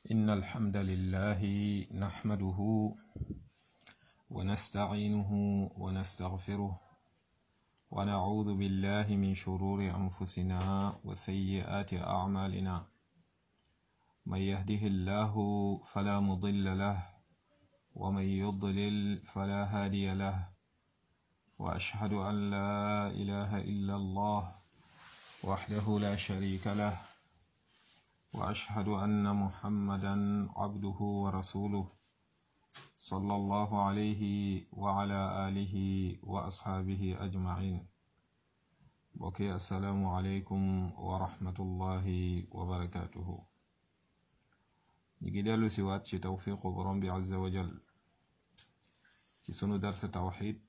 إن الحمد لله نحمده ونستعينه ونستغفره ونعوذ بالله من شرور أنفسنا وسيئات أعمالنا من يهده الله فلا مضل له ومن يضلل فلا هادي له وأشهد أن لا إله إلا الله وحده لا شريك له وأشهد أن محمدا عبده ورسوله صلى الله عليه وعلى آله وأصحابه أجمعين بقي السلام عليكم ورحمة الله وبركاته نجدال سوات شي توفيق برم عز وجل ci sunu darsa tawxid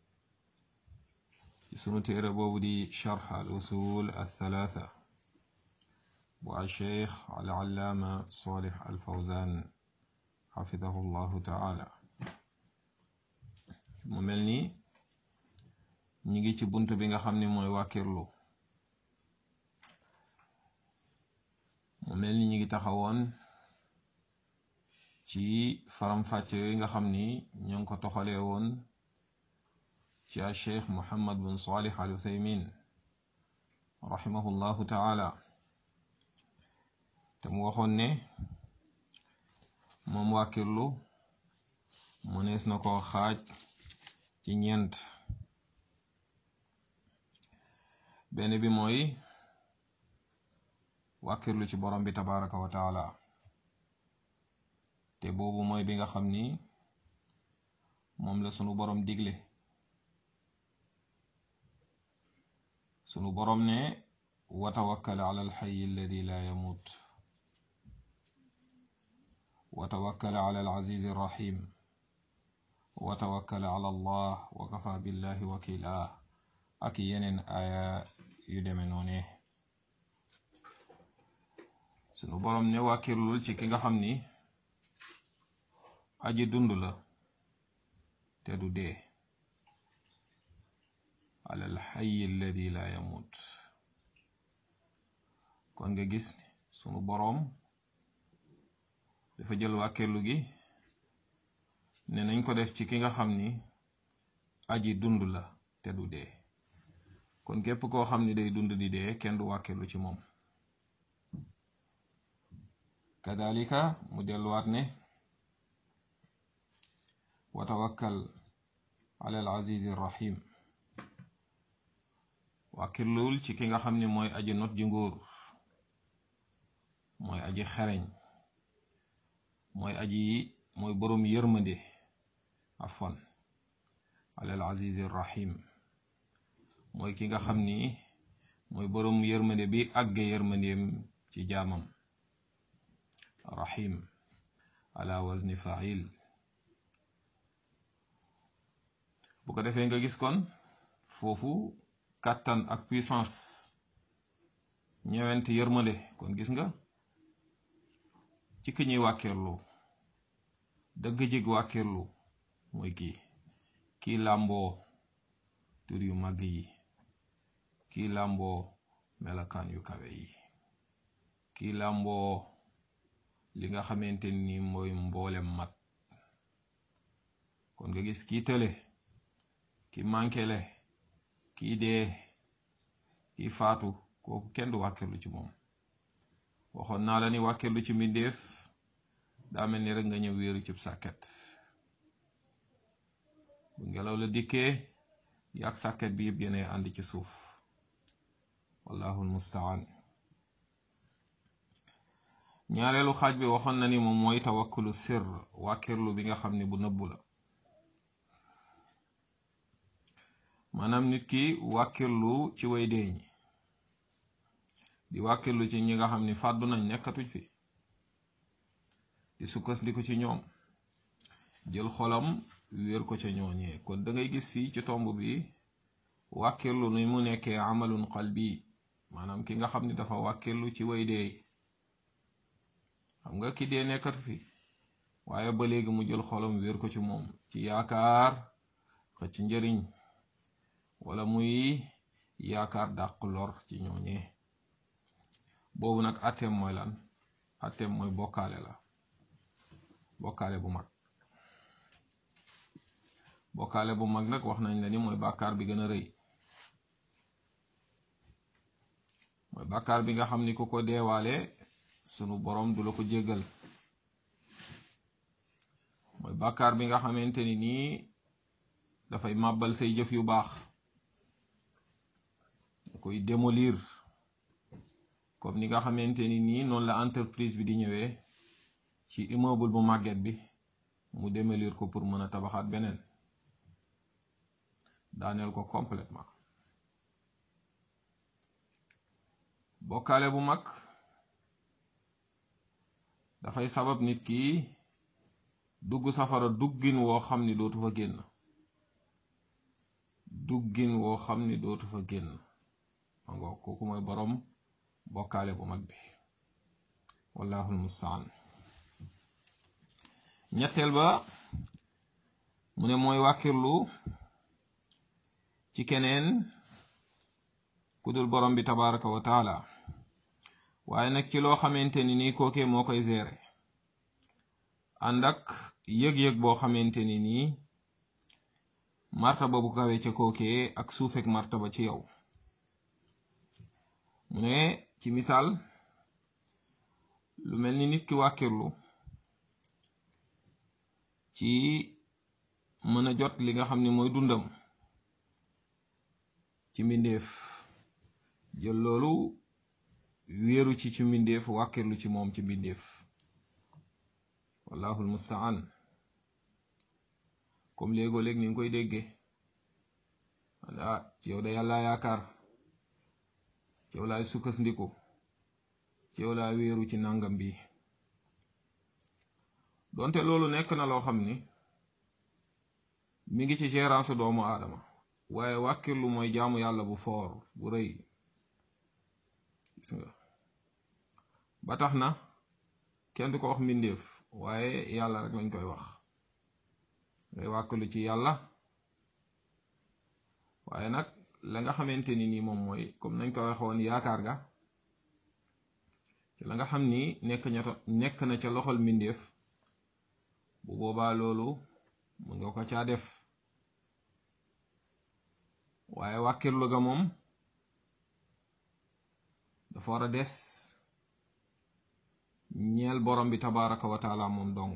ci sunu téere boobu di charx al usul althalatha bu alcheikh alallaama salih alfawzan xafidahu llahu taala mu mel ni ñi ngi ci bunt bi nga xam ni mooy wàkkirlu mu mel ni ñi ngi taxawoon ci faram-fàcce yi nga xam ni ñoo ngi ko toxalee woon ci a cheikh muhammad bin salih al uthaymin rahimahullahu taala te mu waxoon ne moom wàkkirlu mënees na ko xaaj ci ñeent benn bi mooy wàkkirlu ci borom bi tabaraka wa taala te boobu mooy bi nga xam ni moom la sunu borom digle sunu borom ne wa tawakkal ala alxayi alladi la yamut wa tawakkal ala alazizi arrahim wa tawakkal ala allah wa kafa billahi wakila ak yeneen aya yu deme noone sunu borom ne wàkkirlul ci ki nga xam ni aji dund la te du dee alal xayi alladi la yamut kon nga gis sunu boroom dafa jël wàkkeelu gi ne nañ ko def ci ki nga xam ni aji dund la te du dee kon képp koo xam ni day dund di dee kenn du wàkkeelu ci moom kadalika mu delluwaat ne wa tawakkal ala al aziz rahim wàkkirluwul ci ki nga xam ne mooy aji not ji nguur mooy aji xereñ mooy aji mooy boroom yërmande afwan ala al aziz rahim mooy ki nga xam ni mooy boroom yërmande bi àgge yërmandeem ci jaamam rahim ala wazni fa'il bu ko defee nga gis kon foofu kàttan ak puissance ñëwent yërmande kon gis nga ci ki ñuy wàkkirlu dëgg jig wàkkirlu mooy kii kii làmboo tur yu màgg yi kii làmboo melakaan yu kawe yi kii làmboo li nga xamante ni mooy mboolem mat kon nga gis kii tële ki mànkele kii dee kii faatu kooku kenn du wàkkirlu ci moom waxoon naa la ni wàkkirlu ci mbindeef daa mel ni rek nga ñëw wéeru cib sàkket bu ngelaw la dikkee yàq sàkket bi yëpp yéene ànd ci suuf wallahu almustaan ñaareelu xaaj bi waxoon na ni moom mooy tawakkulu sir wàkkirlu bi nga xam ne bu nëbbu la maanaam nit ki wàkkirlu ci way dee ñi di wàkkirlu ci ñi nga xam ni fàddu nañ nekkatuñ fi di sukkandiku ci ñoom jël xolam wéer ko ca ñooñee kon da ngay gis fii ci tomb bi wàkkirlu ni mu nekkee amalun qalbi maanaam ki nga xam ni dafa wàkkirlu ci way dee xam nga ki dee nekkatu fi waaye ba léegi mu jël xolam wéer ko ci moom ci yaakaar xëcc njëriñ wala muy yaakaar dàq lor ci ñooñee boobu nag atteem mooy lan atteem mooy bokkaale la bokkaale bu mag bokkaale bu mag nag wax nañ la ni mooy bàkkaar bi gën a rëy mooy bàkkaar bi nga xam ni ku ko deewaale sunu borom du la ko jéggal mooy bàkkaar bi nga xamante ni nii dafay màbbal say jëf yu baax da koy démolir comme ni nga xamante ni nii noonu la entreprise bi di ñëwee ci immeuble bu màgget bi mu démolir ko pour mën a tabaxaat beneen daaneel ko complètement bokkaale bu mag dafay sabab nit ki dugg safara duggin woo xam ni dootu fa génn duggin woo xam ni dootu fa génn ma ngo kooku mooy boroom bokkaale bu mag bi wallahul mustaan ñetteel ba mu ne mooy wàkkirlu ci keneen ku dul borom bi tabaraka wa taala waaye nag ci loo xamante ni nii kookee moo koy gérer ànd ak yëg-yëg boo xamante ni nii martaba bu kawe ca kookee ak suufek martaba ci yow mu ne ci misaal lu mel ni nit ki wàkkirlu ci mën a jot li nga xam ne mooy dundam ci mbindeef jël loolu wéeru ci ci mbindeef wàkkirlu ci moom ci mbindeef wallahul mustaan comme léegoo léeg ni nga koy déggee ah ci yow da yàlla yaakaar ci yow laay sukkandiku ci yow laa wéeru ci nangam bi donte loolu nekk na loo xam ni mi ngi ci gérance doomu aadama waaye wàkkirlu mooy jaamu yàlla bu foor bu rëy gis nga ba tax na kenn du ko wax mbindeef waaye yàlla rek lañ koy wax ngay wàkkilu ci yàlla waaye nag la nga xamante ni nii moom mooy comme nañ ko waxoon yaakaar ga ci la nga xam ni nekk ña nekk na ca loxol mbindeef bu boobaa loolu mun nga ko caa def waaye wàkkirlu ga moom dafa war a des ñeel borom bi tabaraka wa taala moom dong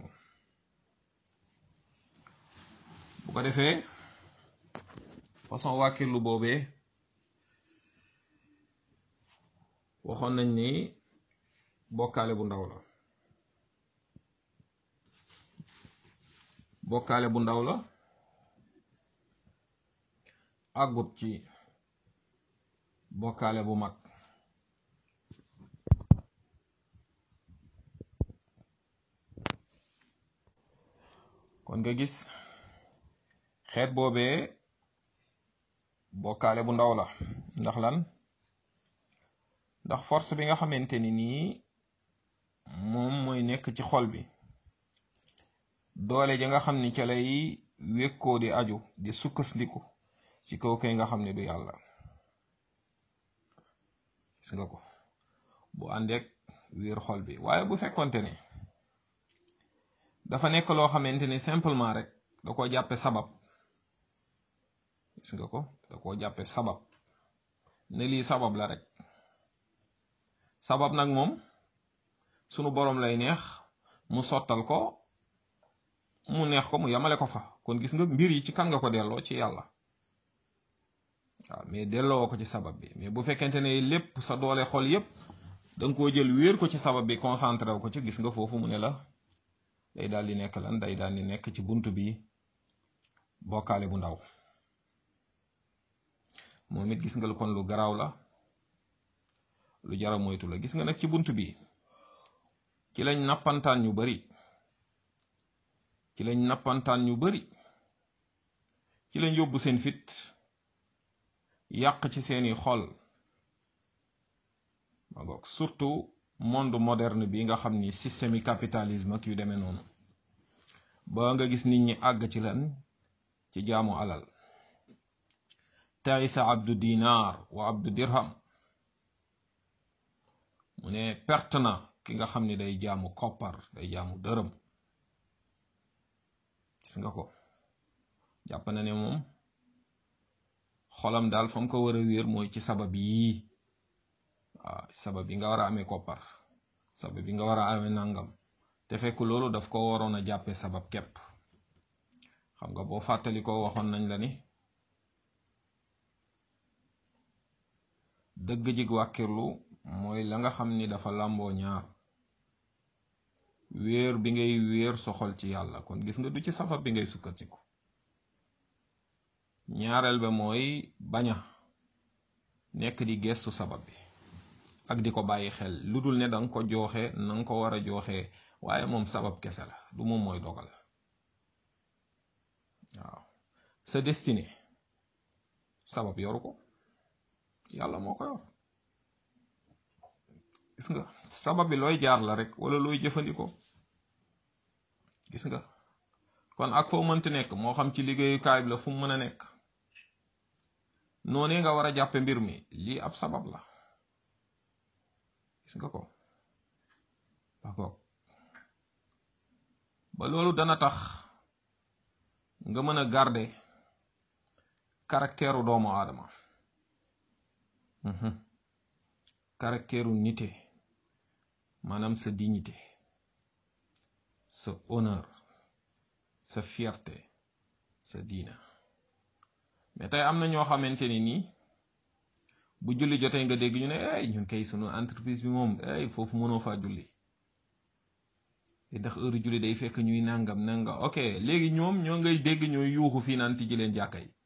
bu ko defee façon wàkkirlu boobee waxoon nañ ni bokkaale bu ndaw la bokkaale bu ndaw la àggut ci bokkaale bu mag kon nga gis xeet boobee bokkaale bu ndaw la ndax lan ndax force bi nga xamante ni nii moom mooy nekk ci xol bi doole ja nga xam ni ca lay wékkoo di aju di sukkandiku ci kaw kay nga xam ne du yàlla gis nga ko bu àndeek wiir xol bi waaye bu fekkonte ne dafa nekk loo xamante ni simplement rek da ko jàppe sabab gis nga ko da koo jàppe sabab ne lii sabab la rek sabab nag moom sunu boroom lay neex mu sottal ko mu neex ko mu yamale ko fa kon gis nga mbir yi ci kan nga ko delloo ci yàlla waaw mais delloo ko ci sabab bi mais bu fekkente ne lépp sa doole xol yépp da nga koo jël wéer ko ci sabab bi concentré wu ko ci gis nga foofu mu ne la day daal di nekk lan day daal di nekk ci bunt bi bokkaale bu ndaw moom it gis nga lu kon lu garaaw la lu jara moytu la gis nga nag ci bunt bi ci lañ nappantaan ñu bari ci lañ nappantaan ñu bari ci lañ yóbbu seen fit yàq ci seeni xol ma ngoog surtout monde moderne bi nga xam ni système yi capitalisme ak yu demee noonu ba nga gis nit ñi àgg ci lan ci jaamu alal taisa abdu dinar wa abdu dirham mu ne perte na ki nga xam ni day jaamu koppar day jaamu dërëm gis nga ko jàpp na ne moom xolam daal fa mu ko war a wéer mooy ci sabab yii waaw sabab yi nga war a amee koppar sabab yi nga war a amee nangam te fekk loolu daf ko waroon a jàppee sabab képp xam nga boo fàttali ko waxoon nañ la ni dëgg jig wàkkirlu mooy la nga xam ni dafa làmboo ñaar wéer bi ngay wéer soxol ci yàlla kon gis nga du ci sabab bi ngay sukkandiku ñaareel ba mooy baña nekk di gestu sabab bi ak di ko bàyyi xel lu dul ne danga ko jooxe na nga ko war a jooxe waaye moom sabab kese la du moom mooy dogal waaw sa destinée sabab yoru ko yàlla moo ko yor gis nga sabab bi looy jaar la rek wala looy jëfandikoo gis nga kon ak foo mënti nekk moo xam ci liggéeyukaay bi la fu mu mën a nekk noonu nga war a jàppe mbir mi lii ab sabab la gis nga ko d'accord ba loolu dana tax nga mën a garder caractère doomu aadama caractère nité maanaam sa dignité sa honneur sa fierté sa diina mais tey am na ñoo xamante ni nii bu julli jotee nga dégg ñu ne ay ñun kay sunu entreprise bi moom ay foofu mënoo faa julli ndax heure julli day fekk ñuy nangam nanga ok léegi ñoom ñoo ngay dégg ñooy yuuxu fii naan tijji leen jàkka yi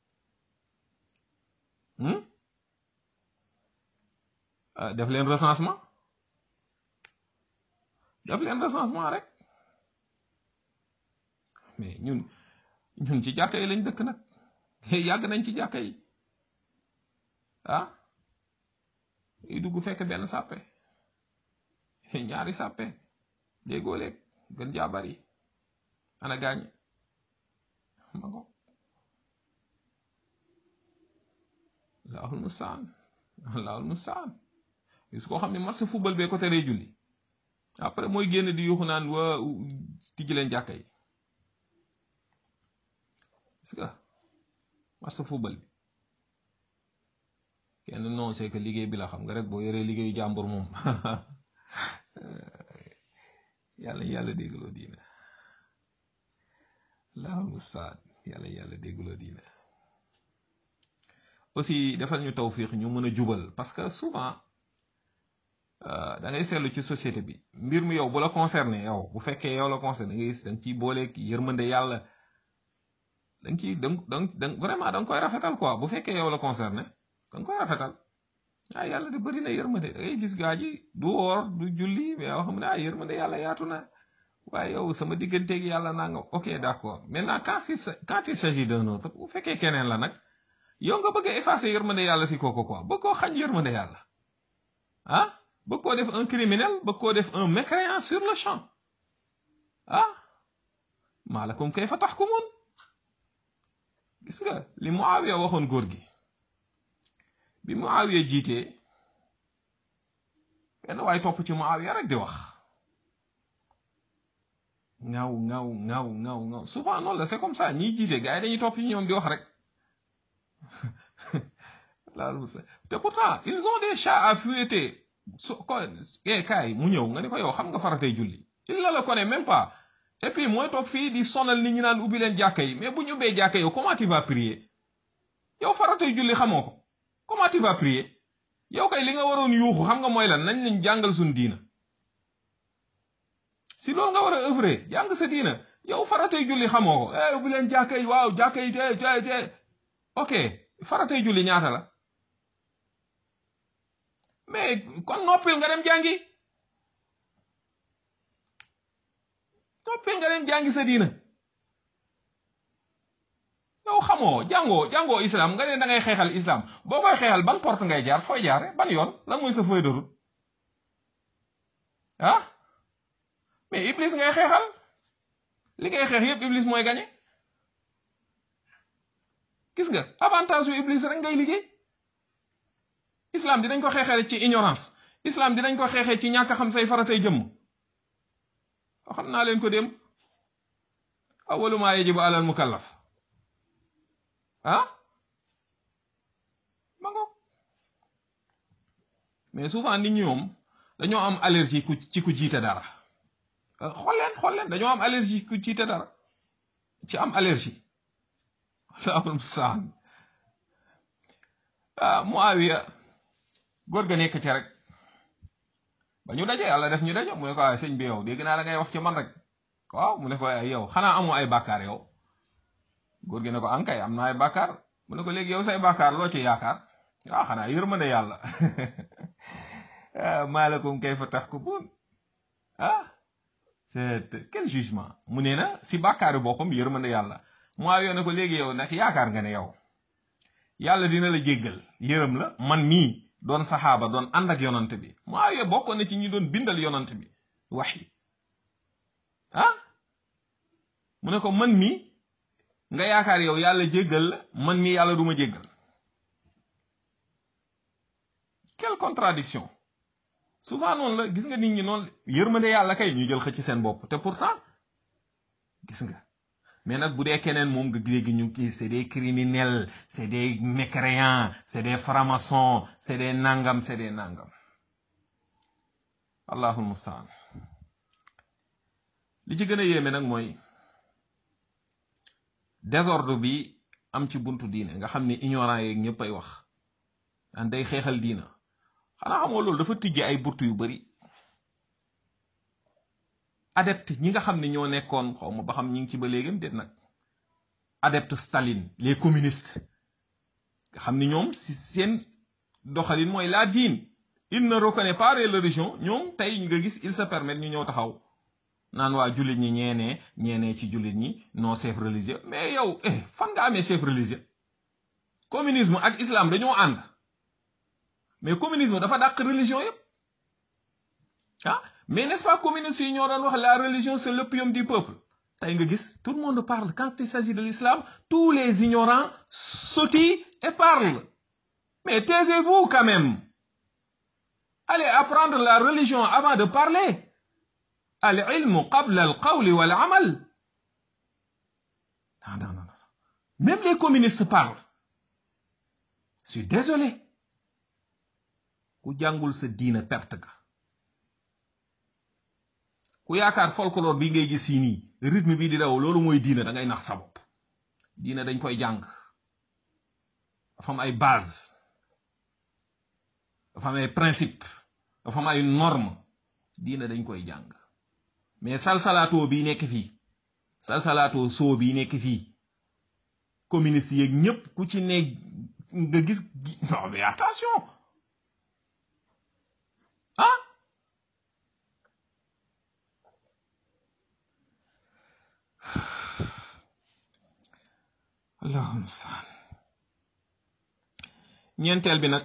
def leen recensement def leen recensement rek mais ñun ñun ci jàkka yi lañ dëkk nag yàgg nañ ci jàkka yi ah yi dugg fekk benn sàppe ñaari sàppe déggoo léeg gën jaa bari ana gaañ ma ko laahul mustaan laahul mustaan gis koo xam ne match football bee ko teree julli après mooy génn di yuuxu naan waa tijji leen jàkka yi gis nga match football bi kenn non c'est que liggéey bi la xam nga rek boo yoree liggéeyu jàmbur moom yàlla yàlla déggloo diina laahul mustaan yàlla yàlla déggloo diina aussi defal ñu tawfiq ñu mën a jubal parce que souvent da ngay seetlu ci société bi mbir mi yow bu la concerné yow bu fekkee yow la concerné da ngay gis da nga ciy booleeg yërmande yàlla da nga ciy da nga vraiment da nga koy rafetal quoi bu fekkee yow la concerné da nga koy rafetal ah yàlla de bëri na yërmande da ngay gis gaa ji du woor du julli mais yoo xam ne ah yërmande yàlla yaatu na waaye yow sama digganteeg yàlla naa nga ok d'accord maintenant quand il quand il s'agit d'un autre bu fekkee keneen la nag yow nga bëgg a effacer yërmande yàlla si kooku quoi bëgg koo xañ yërmande yàlla ah bëgg koo def un criminel bëgg koo def un mécréant sur le champ ah maalakum kayfa tahkumun gis nga li Muawiya waxoon góor gi bi Muawiya jiitee benn waaye topp ci Muawiya rek di wax ŋaaw ŋaaw ŋaaw ŋaaw ŋaaw souvent noonu la c'est comme ça ñiy jiite gars yi dañuy topp ci ñoom di wax rek laal te pourtant ils ont des chats à fouetter su ko eh kaay mu ñëw nga ne ko yow xam nga faratay julli il ne la connaît même pas et puis mooy toog fii di sonal nit ñi naan ubbi leen jàkka yi mais bu ñu ubbee jàkka yow comment tu vas prier yow faratay julli xamoo ko comment tu vas prier yow kay li nga waroon yuuxu xam nga mooy lan nañ lañ jàngal suñ diina si loolu nga war a œuvrer jàng sa diina yow faratay julli xamoo ko eh ubbi leen jàkka yi waaw jàkka yi te te te ok faratay julli ñaata la mais kon noppil nga dem jàngi noppil nga dem jàngi sa diina yow xamoo jàngoo jàngoo islam nga ne da ngay xeexal islam boo koy xeexal ban porte ngay jaar fooy jaare ban yoon lan mooy sa feuille de route ah mais iblis ngay xeexal li ngay xeex yépp iblis mooy gañe gis nga avantage yu iblis rek ngay liggéey islam dinañ ko xeexee ci ignorance islam dinañ ko xeexee ci ñàkk xam say faratay jëmm xam naa leen ko dem awalu maa yajibu alal mukallaf ah ma ngoog mais souvent nit ñi moom dañoo am allergie ku ci ku jiite dara xool leen xool leen dañoo am allergie ku jiite dara ci am allergie allahul mustaan ah Muawiya góor ga nekk ci rek ba ñu daje yàlla def ñu daje mu ne ko ay sëñ bi yow dégg naa da ngay wax ci man rek waaw mu ne ko ay yow xanaa amoo ay bàkkaar yow góor gi ne ko ankay am na ay bàkkaar mu ne ko léegi yow say bàkkaar loo ci yaakaar waaw xanaa yërmande yàlla maalakum kayfa tahkumun ah c'est quel jugement mu ne na si bàkkaaru boppam yërmande yàlla Muawiya ne ko léegi yow nag yaakaar nga ne yow yàlla dina la jéggal yërëm la man mii doon saxaaba doon ànd ak yonant bi Muawiya bokkoon na ci ñi doon bindal yonant bi wax yi ah mu ne ko man mii nga yaakaar yow yàlla jéggal la man mii yàlla duma jéggal quelle contradiction souvent noonu la gis nga nit ñi noonu yërmande yàlla kay ñu jël xëcc seen bopp te pourtant gis nga mais nag bu dee keneen moom nga léegi ñu kii c'est des criminels c'est des mécréants c'est des francs-maçons c'est des nangam c'est des nangam allahul mustaan li ci gën a yéeme nag mooy désordre bi am ci buntu diine nga xam ne ignorant yeeg ñëpp ay wax daan day xeexal diina xanaa xamoo loolu dafa tijji ay burtu yu bari adepte ñi nga xam ne ñoo nekkoon xaw ma ba xam ñi ngi ci ba léegam déet nag adepte Staline les communistes nga xam ni ñoom si seen doxalin mooy la diine il ne reconnaît pas les religions ñoom tey nga gis il se permet ñu ñëw taxaw naan waa jullit ñi ñeenee ñeenee ci jullit ñi non chef religieux mais yow eh fan nga amee chef religieux communisme ak islam dañoo ànd mais communisme dafa dàq religion yépp ah mais n'est-ce pas communistes yi ñoo doon wax la religion c'est l'opium du peuple tey nga gis tout le monde parle quand il s'agit de l'islam tous les ignorants sautillent et parlent mais taisez-vous quand même allez apprendre la religion avant de parler al ilmu qabla al qawli wal amal non non non même les communistes parlent je suis désolé ku jàngul sa diina perte ga ku yaakaar folklore bi ngay gis fii nii rythme bii di daw loolu mooy diina da ngay nax sa bopp diina dañ koy jàng dafa am ay base dafa am ay principe dafa am ay norme diina dañ koy jàng mais salsalaatoo bii nekk fii salsalaatoo soo bii nekk fii communiste yeeg ñépp ku ci ne nga gis non mais attention ah allahumma mustaan ñeenteel bi nag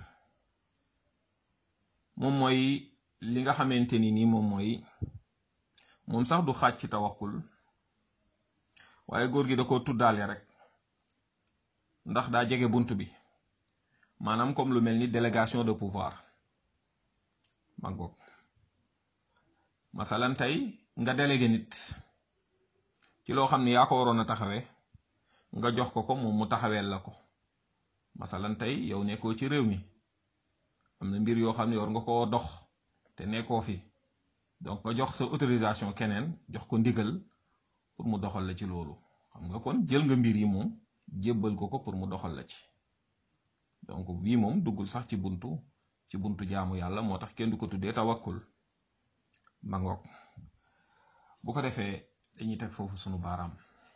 moom mooy li nga xamante ni nii moom mooy moom sax du xaaj ci tawakkul waaye góor gi da ko tuddaale rek ndax daa jege bunt bi maanaam comme lu mel ni délégation de pouvoir ma ngoog masalan tey nga délégué nit ci loo xam ne yaa ko waroon a taxawee nga jox ko ko moom mu taxaweel la ko masalan tey yow nekkoo ci réew mi am na mbir yoo xam ne war nga koo dox te nekkoo fi donc nga jox sa autorisation keneen jox ko ndigal pour mu doxal la ci loolu xam nga kon jël nga mbir yi moom jébbal ko ko pour mu doxal la ci donc bii moom duggul sax ci buntu ci buntu jaamu yàlla moo tax kenn du ko tuddee tawakkul ma ngoog bu ko defee dañuy teg foofu sunu baaraam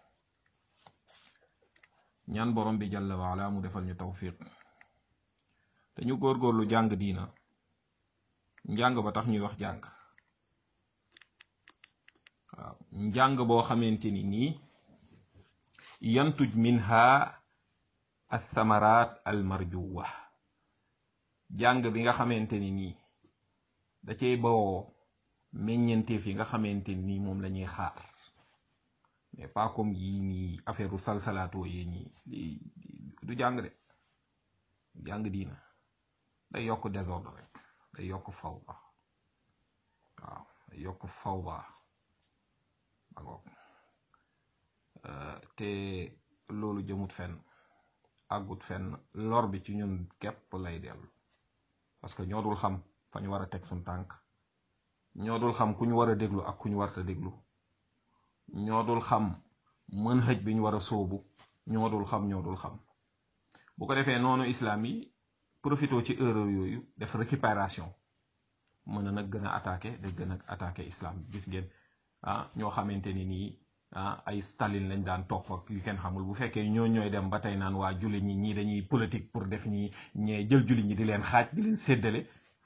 ñaan borom bi jàlla waala mu defal ñu tawfiq te ñu góorgóorlu jàng diina njàng ba tax ñuy wax jàng waaw njàng boo xamante ni nii yantuj minha althamarat almarjuwa jàng bi nga xamante ni nii da cay bawoo meññenteef yi nga xamante ni nii moom la ñuy xaar mais pas comme yii nii affaire u salsalaatoo yi nii du jàng de jàng diina day yokk désordre rek day yokk fawda waaw day yokk fawda ba ngoog te loolu jëmut fenn àggut fenn lor bi ci ñun képp lay dellu parce que ñoo dul xam fa ñu war a teg suñ tànk ñoo dul xam ku ñu war a déglu ak ku ñu warta déglu ñoo dul xam mën xëj bi ñu war a sóobu ñoo dul xam ñoo dul xam bu ko defee noonu islam yi profité ci erreur yooyu def récupération mën na nag gën a attaqué da gën a attaqué islam gis ngeen ah ñoo xamante ni nii ah ay Staline lañ daan topp ak yu kenn xamul bu fekkee ñoo ñooy dem ba tey naan waa jullit ñi ñii dañuy politique pour def ñi ñee jël jullit ñi di leen xaaj di leen séddale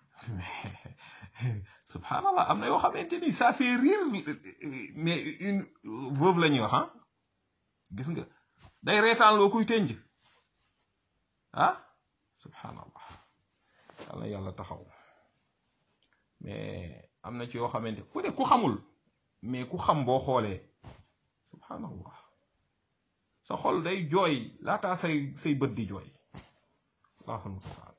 subhanallah am na yoo xamante ni ça fait rire mais une veuve la ñuy wax ah gis nga day reetaan loo kuy tënj ah subhanallah yàlla yàlla taxaw mais am na ci yoo xamante ku de ku xamul mais ku xam boo xoolee subhanallah sa xol day jooy laataa say say bët di jooy allahul mustaan